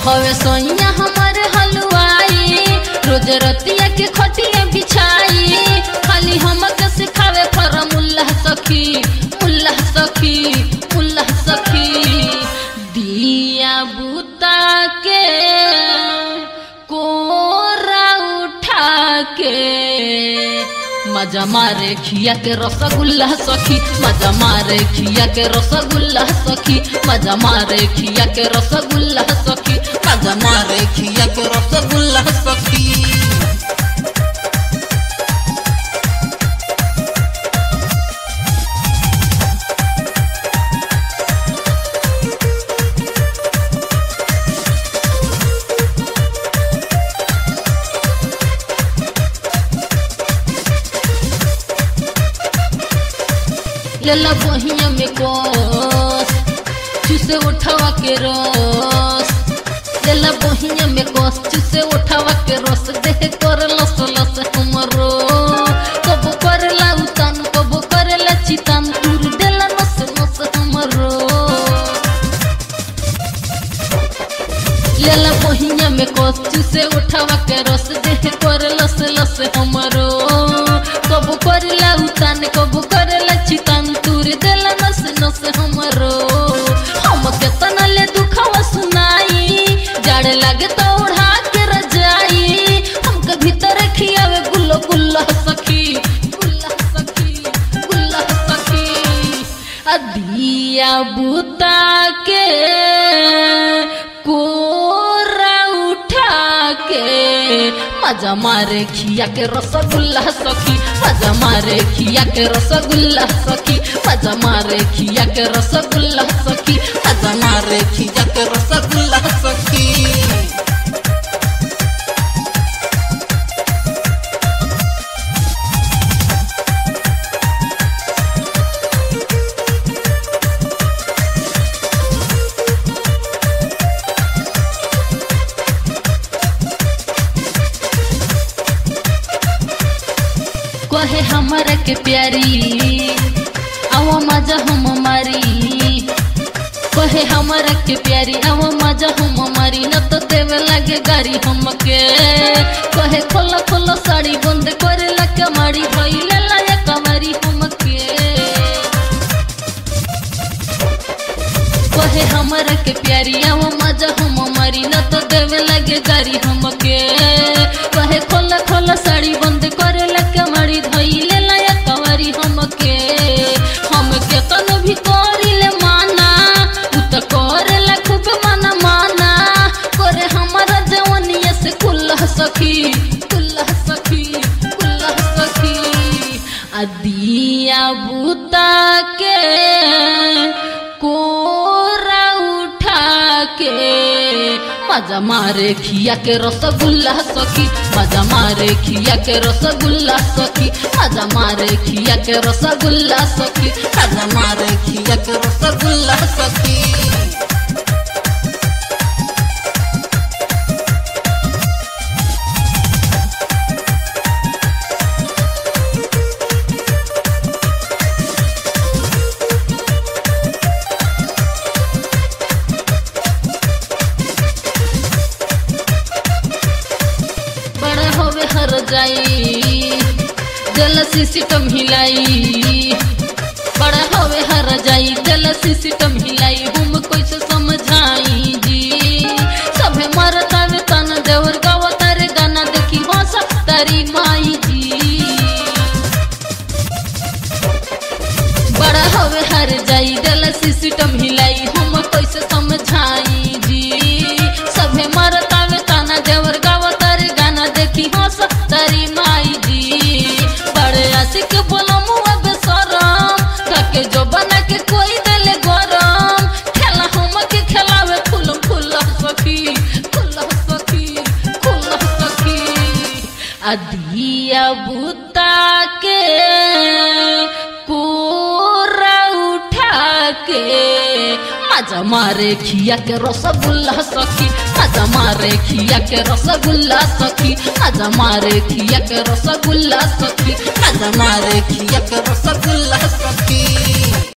हवे सोइया हमारे हलवाई रोज रतिया के खटिया बिछाई खाली हमके सिखावे फरमुल्ला सखी मुल्ला सखी मुल्ला सखी दिया बुता के कोरा उठा के मजा मारे खिया के रसगुल्ला सखी मजा मारे खिया के रसगुल्ला सखी मजा मारे खिया के रसगुल्ला सखी मजा मारे खिया के रसगुल्ला सखी लेला बहिया में कोस चुसे उठावा के रस लेला बहिया में कोस चुसे उठावा के रस देह कर लस लस हमरो कब करेला उतान कब करेला चितान तुर देला नस नस हमरो लेला बहिया में कोस चुसे उठावा के रस देह कर लस लस हमरो कब करेला उतान कब करेला चितान तुर देला नस नस हमरो हम केतना ले दुखवा सुनाई जाड़ लागे तो उड़ा के रजाई हमके भीतर खियावे गुल्लो गुल्ला सखी गुल्ला सखी गुल्ला सखी अदिया बुता के कोरा उठा के मजा मारे खिया के रसगुल्ला सखी मजा मारे खिया के रसगुल्ला सखी मजा मारे खिया के रसगुल्ला सखी मजा मारे खिया के रसगुल्ला सखी कहे हमारा के प्यारी आवा मजा हम मारी कहे हमारा के प्यारी आवा मजा हम मारी न तो देवे लगे गाड़ी हमके कहे खोला खोला साड़ी बंद करे लगे मारी भइले लाया कमारी हमके कहे हमारा के प्यारी आवा मजा हम मारी न तो देवे लगे गाड़ी हमके कहे खोला खोला साड़ी बंद करे लगे मारी धइले लाया कवारी हमके हमके तन भी करिले माना उ त करेला खूब माना माना करे हमारा जवनिया से कुल्ला सखी कुल्ला सखी कुल्ला सखी अदिया बुता के कोरा उठा के मजा मारे खिया के रसगुल्ला सखी मजा मारे खिया के रसगुल्ला सखी मजा मारे खिया के रसगुल्ला सखी मजा मारे खिया के रसगुल्ला सखी बड़ा होवे हर जाई जल सिस्टम हिलाई बड़ा होवे हर जाई जल सिस्टम हिलाई हम कैसे समझाई जी सभे मरता वे तन देवर गावा तारे गाना देखी हंस तारी माई जी बड़ा होवे हर जाई जल सिस्टम हिलाई हम कैसे समझाई जी सभे मरता वे ताना देवर गावा तारे गाना देखी हंस तारी माई जी बड़े आशिक बोलो मुआ बेसरम काके जो बना के कोई देले गरम खेला हम के खेलावे फूलम फूल सखी फूल सखी फूल सखी अदिया बुता के कोरा उठा के मजा मारे खिया के रसगुल्ला सखी मजा मारे खिया के रसगुल्ला सखी मजा मारे खिया के रसगुल्ला सखी मजा मारे खिया के रसगुल्ला सखी